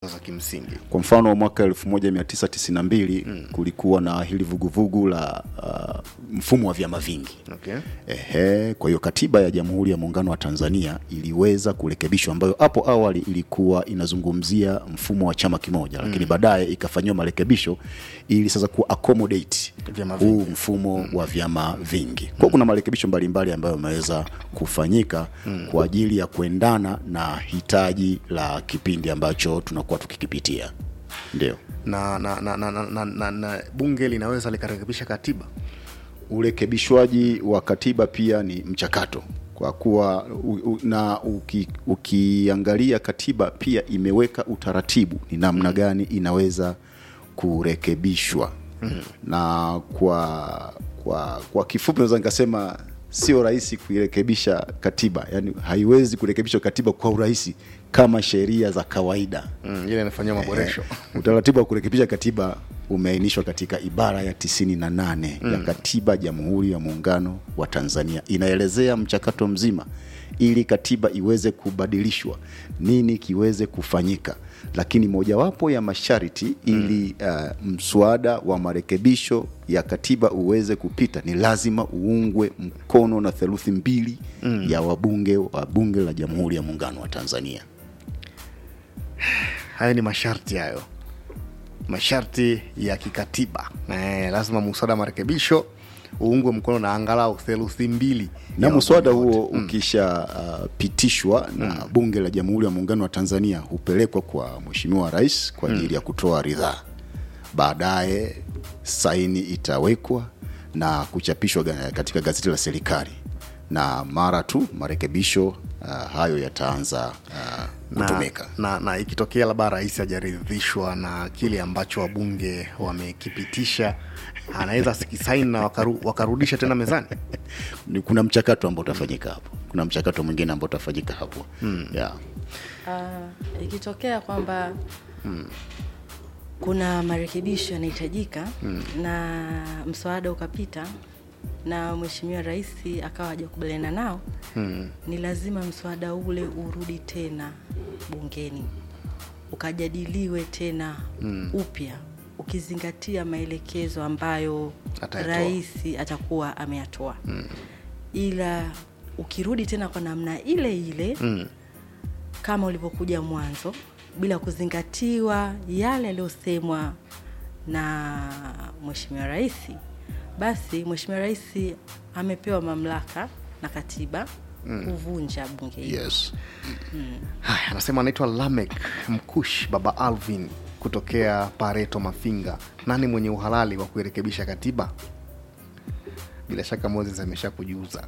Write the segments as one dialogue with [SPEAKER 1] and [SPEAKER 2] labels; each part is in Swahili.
[SPEAKER 1] za kimsingi
[SPEAKER 2] kwa mfano mwaka 1992 mm. kulikuwa na hili vuguvugu la uh, mfumo wa vyama vingi
[SPEAKER 1] okay.
[SPEAKER 2] Ehe, kwa hiyo katiba ya Jamhuri ya Muungano wa Tanzania iliweza kurekebishwa, ambayo hapo awali ilikuwa inazungumzia mfumo wa chama kimoja, lakini baadaye ikafanyiwa marekebisho ili sasa ku accommodate
[SPEAKER 1] Vyama
[SPEAKER 2] huu mfumo wa vyama vingi. Kwa hiyo kuna marekebisho mbalimbali ambayo yameweza kufanyika kwa ajili ya kuendana na hitaji la kipindi ambacho tunakuwa tukikipitia. Ndio.
[SPEAKER 1] na, na, na, na, na, na, na, na bunge linaweza likarekebisha katiba
[SPEAKER 2] urekebishwaji wa katiba pia ni mchakato kwa kuwa u, u, na uki, ukiangalia katiba pia imeweka utaratibu ni namna gani inaweza kurekebishwa mm. na kwa kwa kwa kifupi naweza nikasema sio rahisi kuirekebisha katiba yani haiwezi kurekebishwa katiba kwa urahisi kama sheria za kawaida
[SPEAKER 1] mm, ile inafanyiwa maboresho
[SPEAKER 2] utaratibu wa kurekebisha katiba umeainishwa katika ibara ya 98 mm. ya katiba Jamhuri ya Muungano wa Tanzania. Inaelezea mchakato mzima ili katiba iweze kubadilishwa, nini kiweze kufanyika, lakini mojawapo ya masharti ili uh, mswada wa marekebisho ya katiba uweze kupita ni lazima uungwe mkono na theluthi mbili mm. ya wabunge wa Bunge la Jamhuri ya Muungano wa Tanzania.
[SPEAKER 1] haya ni masharti hayo masharti ya kikatiba eh, lazima muswada wa marekebisho uungwe mkono na angalau theluthi mbili
[SPEAKER 2] na
[SPEAKER 1] ya
[SPEAKER 2] mswada
[SPEAKER 1] wabunge
[SPEAKER 2] huo
[SPEAKER 1] wote.
[SPEAKER 2] ukishapitishwa uh, na bunge la jamhuri ya muungano wa tanzania hupelekwa kwa mheshimiwa rais kwa ajili ya kutoa ridhaa baadaye saini itawekwa na kuchapishwa ga- katika gazeti la serikali na mara tu marekebisho uh, hayo yataanza uh,
[SPEAKER 1] na,
[SPEAKER 2] kutumika
[SPEAKER 1] na, na ikitokea labda rais hajaridhishwa na kile ambacho wabunge wamekipitisha anaweza sikisaini na wakaru, wakarudisha tena mezani
[SPEAKER 2] Ni- kuna mchakato ambao utafanyika hapo kuna mchakato mwingine ambao utafanyika hapo mm. yeah.
[SPEAKER 3] uh, ikitokea kwamba kuna marekebisho yanahitajika na mswada ukapita na mheshimiwa rais akawa hajakubaliana nao ni lazima mswada ule urudi tena bungeni ukajadiliwe tena upya ukizingatia maelekezo ambayo
[SPEAKER 1] Atayatoa.
[SPEAKER 3] rais atakuwa ameyatoa ila ukirudi tena kwa namna ile ile
[SPEAKER 1] mm.
[SPEAKER 3] kama ulivyokuja mwanzo bila kuzingatiwa yale yaliyosemwa na mheshimiwa rais basi mheshimiwa rais amepewa mamlaka na katiba kuvunja bunge hili
[SPEAKER 2] yes.
[SPEAKER 1] haya anasema anaitwa lamek mkush baba alvin kutokea pareto mafinga nani mwenye uhalali wa kuirekebisha katiba bila shaka moses amesha kujiuza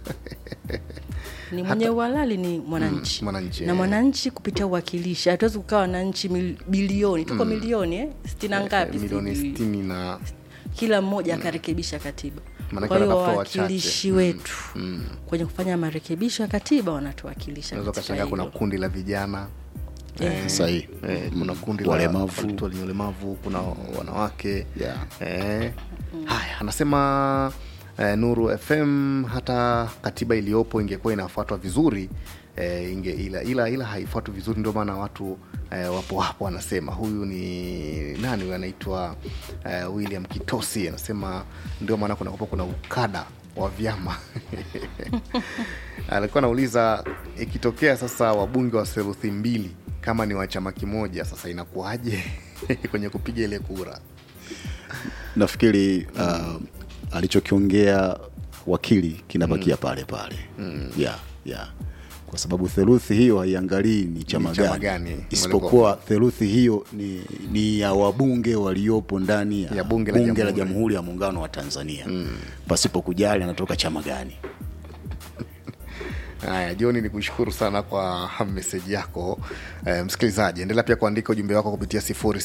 [SPEAKER 3] ni mwenye uhalali ni mwananchi
[SPEAKER 1] Mm, mwananchi,
[SPEAKER 3] na
[SPEAKER 1] eh.
[SPEAKER 3] mwananchi kupitia uwakilishi hatuwezi kukaa wananchi mil- bilioni tuko milioni eh? stina ngapi
[SPEAKER 1] milioni
[SPEAKER 3] sijui.
[SPEAKER 1] sitini na
[SPEAKER 3] kila mmoja akarekebisha katiba
[SPEAKER 1] Maanake
[SPEAKER 3] kwa hiyo
[SPEAKER 1] wanatafuta wachache.
[SPEAKER 3] wawakilishi wetu kwenye kufanya marekebisho ya katiba wanatuwakilisha
[SPEAKER 1] unaweza
[SPEAKER 3] katika
[SPEAKER 1] ukashangaa kuna
[SPEAKER 3] hilo.
[SPEAKER 1] kundi la vijana
[SPEAKER 3] Eh,
[SPEAKER 2] sahihi
[SPEAKER 1] eh, kuna kundi la
[SPEAKER 2] Walemavu.
[SPEAKER 1] watu wenye ulemavu kuna wanawake
[SPEAKER 2] Yeah.
[SPEAKER 1] eh, haya anasema eh, nuru fm hata katiba iliyopo ingekuwa inafuatwa vizuri eh, inge, ila, ila, ila haifuatwi vizuri ndio maana watu eh, wapo hapo anasema huyu ni nani huyu anaitwa eh, william kitosi anasema ndio maana kuna kuna ukada wa vyama alikuwa anauliza ikitokea sasa wabunge wa theluthi mbili kama ni wa chama kimoja sasa inakuwaje kwenye kupiga ile kura
[SPEAKER 2] nafikiri uh, alichokiongea wakili kinabakia pale pale mm. yeah, yeah. kwa sababu theluthi hiyo haiangalii ni chama
[SPEAKER 1] Ni chama
[SPEAKER 2] gani,
[SPEAKER 1] gani.
[SPEAKER 2] isipokuwa theluthi hiyo ni, ni ya wabunge waliopo ndani ya,
[SPEAKER 1] Ya bunge la
[SPEAKER 2] la
[SPEAKER 1] jamhuri.
[SPEAKER 2] jamhuri ya muungano wa tanzania mm. pasipo kujali anatoka chama gani
[SPEAKER 1] haya joni ni kushukuru sana kwa meseji yako eh, msikilizaji endelea pia kuandika ujumbe wako kupitia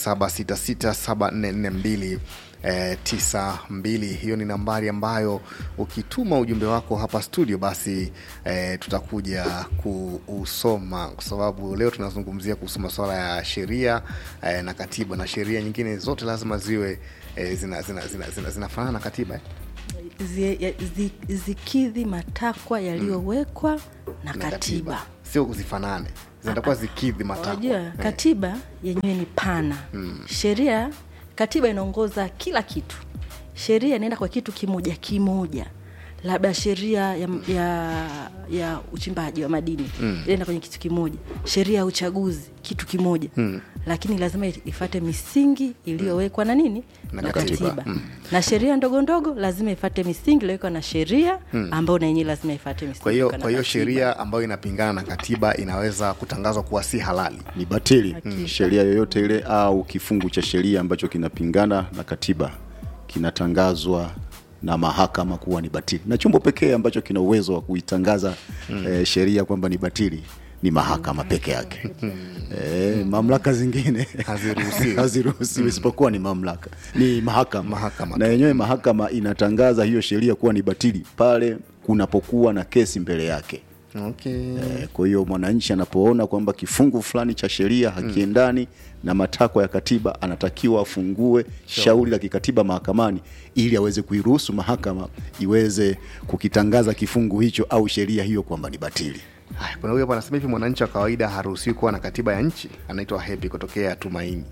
[SPEAKER 1] 07667442 eh, 92 hiyo ni nambari ambayo ukituma ujumbe wako hapa studio basi eh, tutakuja kuusoma kwa sababu leo tunazungumzia kuhusu masuala ya sheria eh, na katiba na sheria nyingine zote lazima ziwe eh, zinafanana zina, zina, zina, zinafanana na katiba eh?
[SPEAKER 3] zi- ya- zi- zikidhi matakwa yaliyowekwa na
[SPEAKER 1] na
[SPEAKER 3] katiba
[SPEAKER 1] sio zifanane zitakuwa zikidhi matakwa
[SPEAKER 3] Unajua
[SPEAKER 1] Eh.
[SPEAKER 3] katiba yenyewe ni pana mm. sheria katiba inaongoza kila kitu sheria inaenda kwa kitu kimoja kimoja labda sheria ya, ya, ya uchimbaji wa madini mm. inaenda kwenye kitu kimoja sheria ya uchaguzi kitu kimoja mm. lakini lazima ifate misingi iliyowekwa na nini
[SPEAKER 1] Na
[SPEAKER 3] na
[SPEAKER 1] katiba.
[SPEAKER 3] katiba, na sheria ndogo ndogo lazima ifate misingi iliyowekwa na sheria ambayo na yenyewe lazima ifate misingi
[SPEAKER 1] kwa hiyo
[SPEAKER 3] iliyowekwa na
[SPEAKER 1] kwa hiyo
[SPEAKER 3] katiba.
[SPEAKER 1] sheria ambayo inapingana na katiba inaweza kutangazwa kuwa si halali
[SPEAKER 2] ni batili
[SPEAKER 3] Hakika.
[SPEAKER 2] sheria yoyote ile au kifungu cha sheria ambacho kinapingana na katiba kinatangazwa na mahakama kuwa ni batili na chombo pekee ambacho kina uwezo wa kuitangaza mm. eh, sheria kwamba ni batili ni mahakama peke yake eh, mamlaka zingine
[SPEAKER 1] Haziruhusiwi.
[SPEAKER 2] haziruhusiwi isipokuwa ni mamlaka ni mahakama,
[SPEAKER 1] Mahakama
[SPEAKER 2] na yenyewe mahakama inatangaza hiyo sheria kuwa ni batili pale kunapokuwa na kesi mbele yake
[SPEAKER 1] okay.
[SPEAKER 2] Eh, Kwa hiyo mwananchi anapoona kwamba kifungu fulani cha sheria hakiendani na matakwa ya katiba, anatakiwa afungue shauri la kikatiba mahakamani ili aweze kuiruhusu mahakama iweze kukitangaza kifungu hicho au sheria hiyo kwamba ni batili.
[SPEAKER 1] Haya, kuna huyo hapa anasema hivi mwananchi wa kawaida haruhusiwi kuwa na katiba ya nchi anaitwa happy kutokea tumaini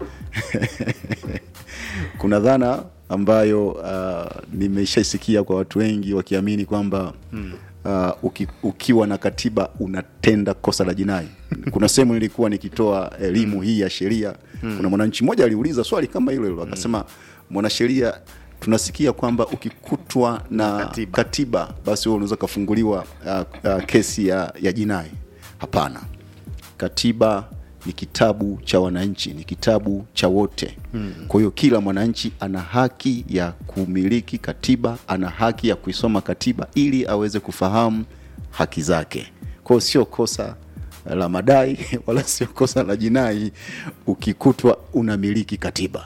[SPEAKER 2] Kuna dhana ambayo uh, nimeshaisikia kwa watu wengi wakiamini kwamba uh, uki, ukiwa na katiba unatenda kosa la jinai. Kuna sehemu nilikuwa nikitoa elimu hii ya sheria, kuna mwananchi mmoja aliuliza swali kama hilo hilo, akasema mwanasheria, tunasikia kwamba ukikutwa na
[SPEAKER 1] Katiba.
[SPEAKER 2] katiba, basi wewe unaweza ukafunguliwa uh, uh, kesi ya, ya jinai. Hapana, katiba ni kitabu cha wananchi, ni kitabu cha wote. Kwa hiyo kila mwananchi ana haki ya kumiliki katiba, ana haki ya kuisoma katiba ili aweze kufahamu haki zake. Kwa hiyo sio kosa la madai wala sio kosa la jinai ukikutwa unamiliki katiba.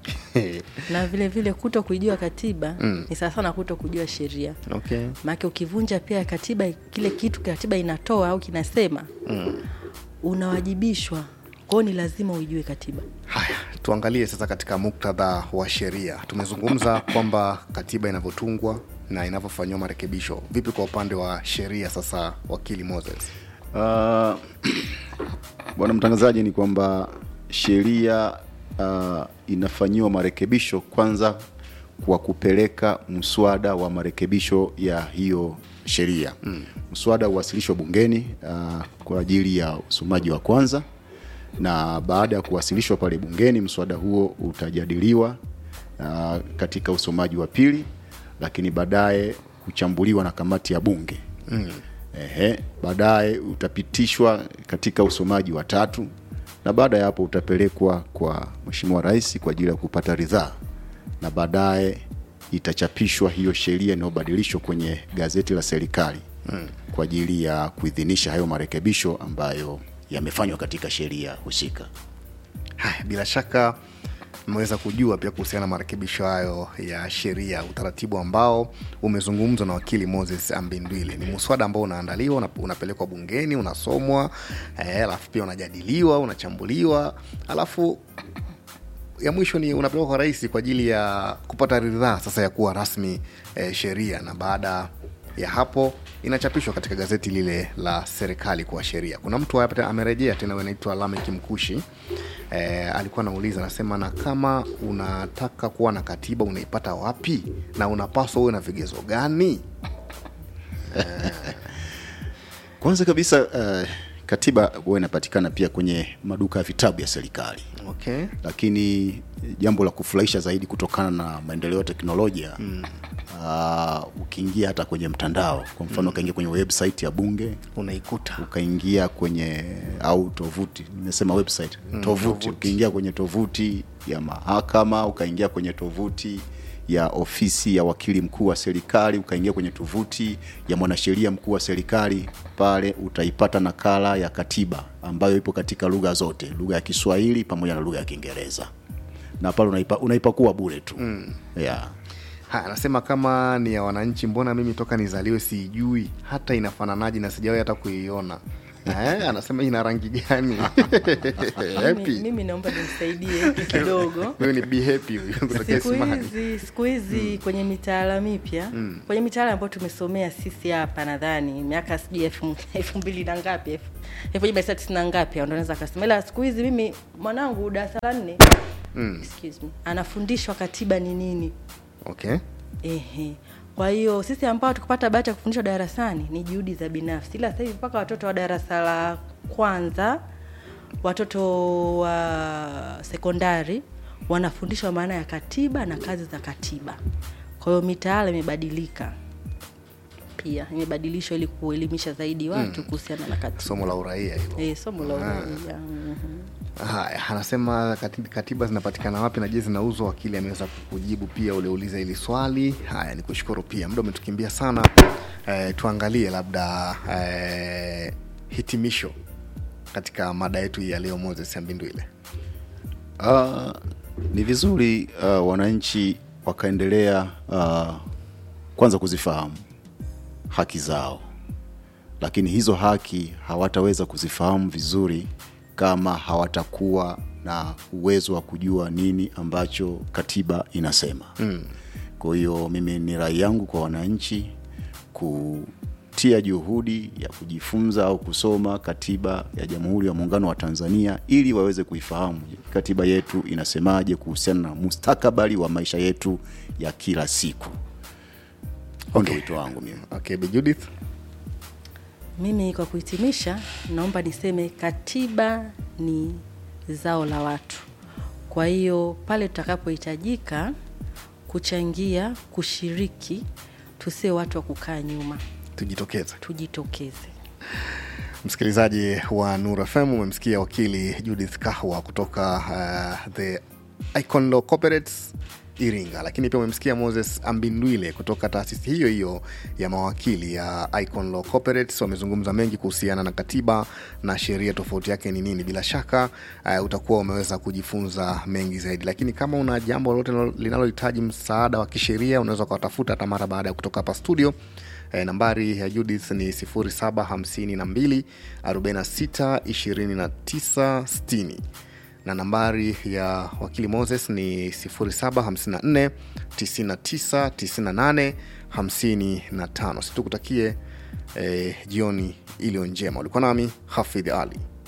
[SPEAKER 3] na vile vile kuto kuijua katiba mm. ni sawa sana kuto kujua sheria
[SPEAKER 1] okay.
[SPEAKER 3] maake ukivunja pia katiba kile kitu katiba inatoa au kinasema mm. unawajibishwa kwao ni lazima uijue katiba
[SPEAKER 1] haya tuangalie sasa katika muktadha wa sheria tumezungumza kwamba katiba inavyotungwa na inavyofanyiwa marekebisho vipi kwa upande wa sheria sasa wakili moses
[SPEAKER 2] Uh, bwana mtangazaji, ni kwamba sheria uh, inafanyiwa marekebisho kwanza kwa kupeleka mswada wa marekebisho ya hiyo sheria mm. Mswada uwasilishwa bungeni uh, kwa ajili ya usomaji wa kwanza, na baada ya kuwasilishwa pale bungeni, mswada huo utajadiliwa uh, katika usomaji wa pili, lakini baadaye kuchambuliwa na kamati ya bunge mm. Ehe, baadaye utapitishwa katika usomaji wa tatu na baada ya hapo utapelekwa kwa Mheshimiwa Rais kwa ajili ya kupata ridhaa na baadaye itachapishwa hiyo sheria inayobadilishwa kwenye gazeti la serikali mm. kwa ajili ya kuidhinisha hayo marekebisho ambayo yamefanywa katika sheria husika.
[SPEAKER 1] haya bila shaka mmeweza kujua pia kuhusiana na marekebisho hayo ya sheria utaratibu ambao umezungumzwa na wakili moses ambindwile ni muswada ambao unaandaliwa una- unapelekwa bungeni unasomwa eh, alafu pia unajadiliwa unachambuliwa alafu ya mwisho ni unapelekwa kwa rais kwa ajili ya kupata ridhaa sasa ya kuwa rasmi eh, sheria na baada ya hapo inachapishwa katika gazeti lile la serikali kuwa sheria kuna mtu hapa tena amerejea tena anaitwa lamek mkushi eh, alikuwa anauliza anasema na kama unataka kuwa na katiba unaipata wapi na unapaswa uwe na vigezo gani
[SPEAKER 2] Kwanza kabisa uh, katiba huwa inapatikana pia kwenye maduka ya vitabu ya serikali
[SPEAKER 1] okay
[SPEAKER 2] lakini jambo la kufurahisha zaidi kutokana na maendeleo ya teknolojia mm. uh, ukiingia hata kwenye mtandao kwa mfano ukaingia kwenye website ya bunge
[SPEAKER 1] unaikuta
[SPEAKER 2] ukaingia kwenye au tovuti nimesema website tovuti
[SPEAKER 1] tovuti.
[SPEAKER 2] ukiingia kwenye tovuti ya mahakama ukaingia kwenye tovuti ya ofisi ya wakili mkuu wa serikali ukaingia kwenye tovuti ya mwanasheria mkuu wa serikali pale utaipata nakala ya katiba ambayo ipo katika lugha zote lugha ya kiswahili pamoja na lugha ya kiingereza na pale unaipa, unaipakua bure tu mm. yeah.
[SPEAKER 1] Ha, anasema kama ni ya wananchi mbona mimi toka nizaliwe siijui hata inafananaje na sijawahi hata kuiona eh, anasema ina rangi gani
[SPEAKER 3] mimi,
[SPEAKER 1] happy
[SPEAKER 3] mimi naomba nimsaidie hiki kidogo
[SPEAKER 1] huyu ni be happy huyu kutoka
[SPEAKER 3] siku
[SPEAKER 1] Isimani.
[SPEAKER 3] hizi siku hizi kwenye mitaala mipya kwenye mitaala ambayo tumesomea sisi hapa nadhani miaka sijui elfu elfu mbili na ngapi elfu elfu moja mia tisa tisini na ngapi ndo naweza kasema ila siku hizi mimi mwanangu darasa la nne excuse me anafundishwa katiba ni nini
[SPEAKER 1] okay
[SPEAKER 3] Ehe. Kwa hiyo sisi ambao tukupata bahati ya kufundishwa darasani ni juhudi za binafsi, ila sasa hivi mpaka watoto wa darasa la kwanza, watoto wa sekondari wanafundishwa maana ya katiba na kazi za katiba. Kwa hiyo mitaala imebadilika pia, imebadilishwa ili kuelimisha zaidi watu kuhusiana na katiba.
[SPEAKER 1] somo la uraia hilo
[SPEAKER 3] Eh, somo la uraia. Mhm.
[SPEAKER 1] haya anasema kati- katiba zinapatikana wapi na je zinauzwa wakili ameweza kujibu pia uliouliza hili swali haya ni kushukuru pia muda umetukimbia sana eh, tuangalie labda eh, hitimisho katika mada yetu hii ya leo moses ambindwile
[SPEAKER 2] Uh, ni vizuri uh, wananchi wakaendelea uh, kwanza kuzifahamu haki zao, lakini hizo haki hawataweza kuzifahamu vizuri kama hawatakuwa na uwezo wa kujua nini ambacho katiba inasema. Mm. Kwa hiyo mimi ni rai yangu kwa wananchi kutia juhudi ya kujifunza au kusoma katiba ya Jamhuri ya Muungano wa Tanzania ili waweze kuifahamu katiba yetu inasemaje kuhusiana na mustakabali wa maisha yetu ya kila siku. Huo ndio wito wangu mimi.
[SPEAKER 1] okay Bi judith
[SPEAKER 3] Mimi kwa kuhitimisha, naomba niseme katiba ni zao la watu. Kwa hiyo pale tutakapohitajika kuchangia, kushiriki, tusiwe watu wa kukaa nyuma,
[SPEAKER 1] tujitokeze
[SPEAKER 3] tujitokeze.
[SPEAKER 1] msikilizaji wa nur fm umemsikia wakili judith kahwa kutoka uh, the icon law corporates iringa lakini pia umemsikia moses ambindwile kutoka taasisi hiyo hiyo ya mawakili ya icon law corporates wamezungumza mengi kuhusiana na katiba na sheria tofauti yake ni nini bila shaka uh, utakuwa umeweza kujifunza mengi zaidi lakini kama una jambo lolote linalo- linalohitaji msaada wa kisheria unaweza ukawatafuta hata mara baada ya kutoka hapa studio E, nambari ya Judith ni 0752 46 29 60 na nambari ya wakili Moses ni 0754 99 98 55. Situkutakie e, jioni iliyo njema. Ulikuwa nami Hafidh Ali.